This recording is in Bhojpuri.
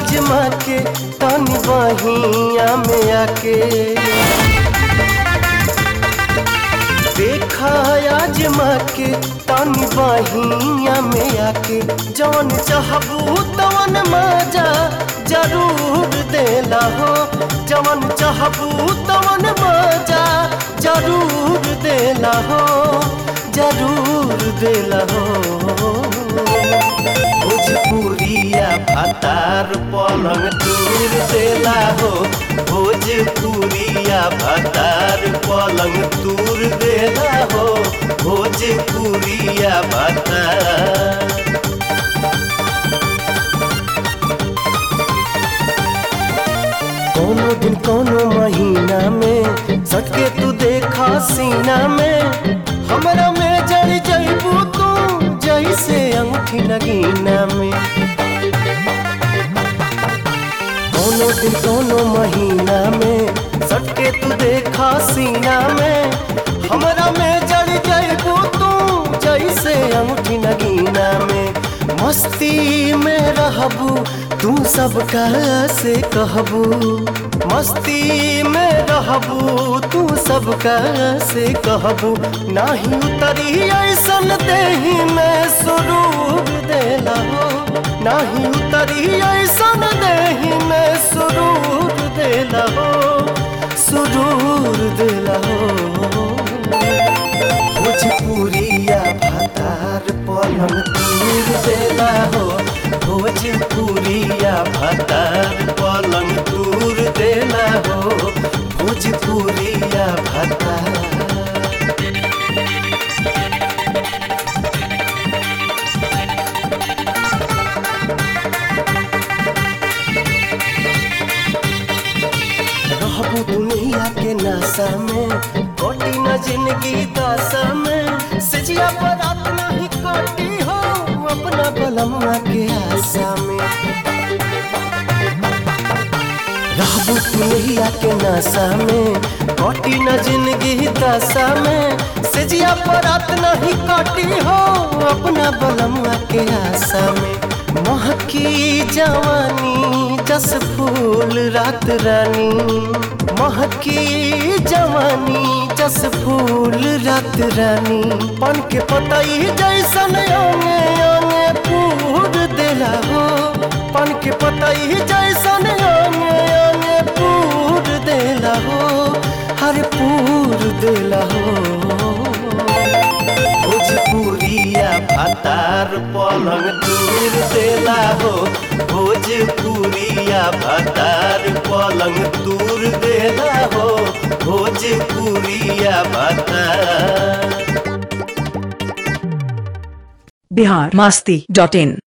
आजमा के तनी बहिया में आके देखा आजमा के तनी बहिया में आके जौन चाहबू तवन मजा जरूर देला हो जवन चाहबू तवन मजा जरूर देला हो जरूर देला हो भोजपुरिया भातार पलंग दूर देला हो भोजपुरिया भातार पलंग दूर देला हो भोजपुरिया भातार कोनो दिन कोनो महीना में सटके तू देखा सीना में हमरा में जड़ जइबू तू जैसे अंगूठी नगीना में कोनो दिन कोनो महीना में सटके तू देखा सीना में हमरा में जड़ जइबू तू जैसे अंगूठी नगीना में मस्ती में रहबू तू सबका से कहबू मस्ती में रहबू तू सबका से कहबू नाही उतरी ऐसन देही में सुरूर देला हो नाही उतरी ऐसन देही में सुरूर देला हो सुरूर देला हो भोजपुरिया भातार पलंग दूर देला हो भोजपुरिया भातार पलंग दूर देला हो भोजपुरिया भातार रहबू दुनिया के नशा में कटी न जिंदगी दशा में सजिया पर रात नहीं कटी हो अपना बलमुआ के आशा में रहबू दुनिया के नशा में कटी न जिंदगी दशा में सजिया पर रात नहीं कटी हो अपना बलमुआ के आशा में महकी जवानी जस फूल रात रानी महकी जवानी जस फूल रात रानी पन के पतई जैसन अंगे अंगे पूर देला हो पन के पतई जैसन अंगे अंगे पूर देला हो हर पूर देला हो भोजपुरिया भातार पलंग दूर देला हो भोजपुरिया भातार पलंग दूर देला हो भोजपुरिया भातार बिहार मास्ती डॉट इन